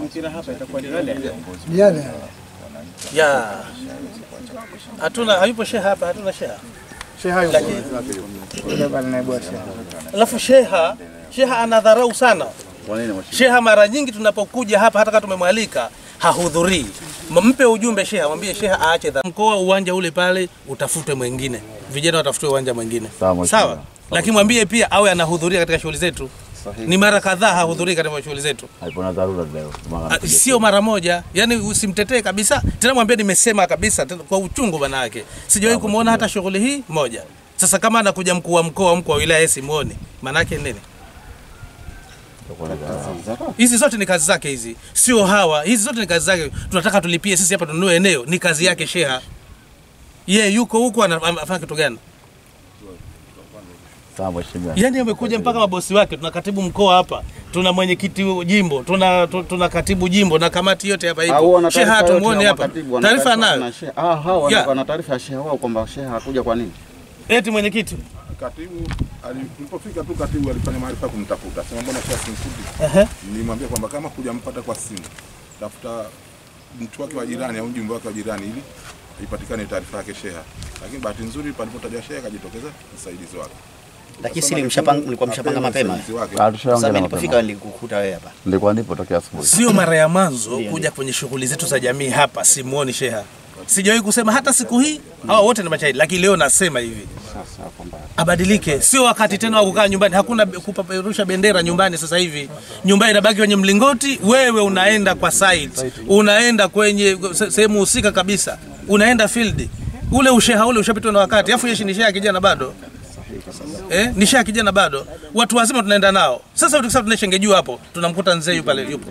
mpira hapa itakuwa ni yale. Yale ya hatuna hayupo sheha hapa, hatuna sheha. sheha yuko Lakini yule pale naibu wa sheha. alafu sheha sheha anadharau sana. Kwa nini mheshimiwa? Sheha mara nyingi tunapokuja hapa, hata kama tumemwalika hahudhurii. M- Mpe ujumbe sheha, mwambie sheha aache dha- mkoa, uwanja ule pale utafutwe mwingine, vijana watafutwe uwanja mwingine, Sawa, mheshimiwa. sawa. Lakini mwambie pia awe anahudhuria katika shughuli zetu. Sahihi. Ni mara kadhaa hahudhurii katika shughuli zetu. Haipo na dharura leo. Maana Ah, anapiga sio mara moja, yani usimtetee kabisa. Tena mwambie nimesema kabisa tena kwa uchungu bana yake. Sijawahi kumwona hata shughuli hii moja. Sasa kama anakuja mkuu wa mkoa, mkuu wa wilaya yeye simuoni, maana yake nini? itakuwa na dharura. Hizi zote ni kazi zake hizi, sio hawa. Hizi zote ni kazi zake. Tunataka tulipie sisi hapa tununue eneo, ni kazi yake sheha. Ye yuko huko ana- anafanya kitu gani? Sawa mheshimiwa. Yaani amekuja mpaka mabosi wake, tuna katibu mkoa hapa, tuna mwenyekiti jimbo, tuna tu- tuna katibu jimbo na kamati yote hapa Au ipo. wana Sheha taarifa yote hatumuoni ya hapa, makatibu, wana taarifa taarifa anayo na sheha. Ah, hao wana- Ya. wana taarifa ya sheha wao kwamba sheha hakuja kwa nini? eti mwenyekiti Katibu ali- tulipofika tu katibu alifanya maarifa kumtafuta, sema mbona sheha simkuti. Ehe. Nilimwambia kwamba kama kujampata kwa simu, tafuta mtu wake wa jirani au mjumbe wake wa jirani ili ipatikane taarifa yake sheha. Lakini bahati nzuri palipotajwa sheha akajitokeza msaidizi wake. Lakini si mlishapanga mlikuwa mshapanga mapema. Msaidizi wake. Ah, tushaongea Sasa na nilipofika mapema. nilikukuta wewe hapa. Nilikuwa nipo tokea asubuhi. sio mara ya mwanzo kuja kwenye shughuli zetu za jamii hapa, simuoni sheha. Sijawahi kusema hata siku hii, hawa wote ni mashahidi, lakini leo nasema hivi Sasa kwamba abadilike. Sio wakati tena wa kukaa nyumbani, hakuna be- kupeperusha bendera nyumbani. Sasa hivi nyumba inabaki kwenye mlingoti, wewe unaenda kwa site, unaenda kwenye se- sehemu husika kabisa, unaenda field. Ule usheha ule ushapitwa na wakati, afu yeshi ni sheha kijana bado Eh, ni sheha kijana bado, watu wazima tunaenda nao. Sasa tukisema tunaishenge juu hapo, tunamkuta mzee pale yupo,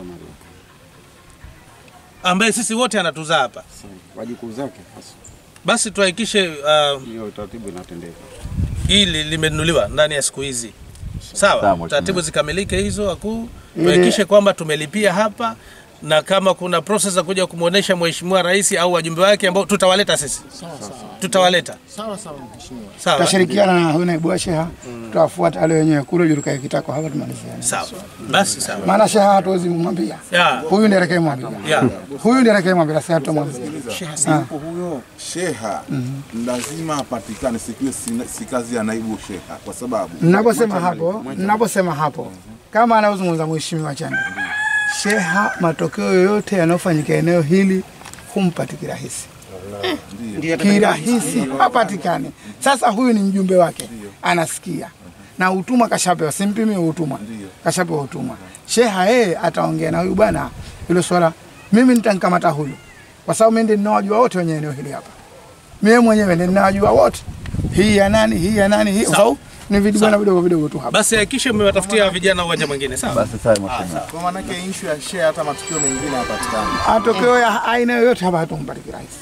ambaye sisi wote anatuzaa hapa. wajukuu zake hasa Basi tuhakikishe uh, hiyo taratibu inatendeka. hili limenunuliwa ndani ya siku hizi sawa, Sawa, mheshimiwa. taratibu zikamilike hizo wakuu, tuhakikishe kwamba tumelipia hapa, na kama kuna process za kuja kumwonyesha mheshimiwa rais au wajumbe wake ambao tutawaleta sisi, tutawaleta Sawa sawa mheshimiwa. sawa Tutashirikiana na huyu naibu wa sheha, tutawafuata wale wenyewe kule juu tukae kitako hapa tumaliziane. sawa, basi sawa Maana sheha hatuwezi kumwambia. ya Huyu ndiye atakayemwambia. ya Huyu ndiye atakayemwambia, sasa tutamwambia. huyo sheha lazima apatikane, siku si, si kazi ya naibu sheha, kwa sababu Mnaposema hapo, mnaposema hapo, kama anavyozungumza mheshimiwa Chande, sheha, matokeo yoyote yanayofanyika eneo hili humpati kirahisi, kirahisi hapatikani. Sasa huyu ni mjumbe wake, anasikia na utumwa kashapewa, simpimi utumwa, kashapewa utumwa. Sheha yeye ataongea na huyu bwana hilo swala, mimi nitamkamata huyu kwa sababu mimi ndiye ninawajua wote wenye eneo hili hapa, mimi mwenyewe ndiye ninawajua wote, hii ya nani, hii ya nani, hii kwa sababu ni vidibwana vidogo vidogo tu hapa. basi hakikisha mmewatafutia vijana uwanja mwingine sawa. Basi sawa mheshimiwa. Kwa maana yake issue ya share hata matukio mengine hapatikani. matokeo ya aina yoyote hapa hatumpati kirahisi.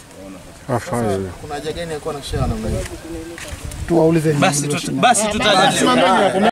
Kuna haja gani ya kuwa na share namna hiyo? Tuwaulize Basi tuta- basi tutajadili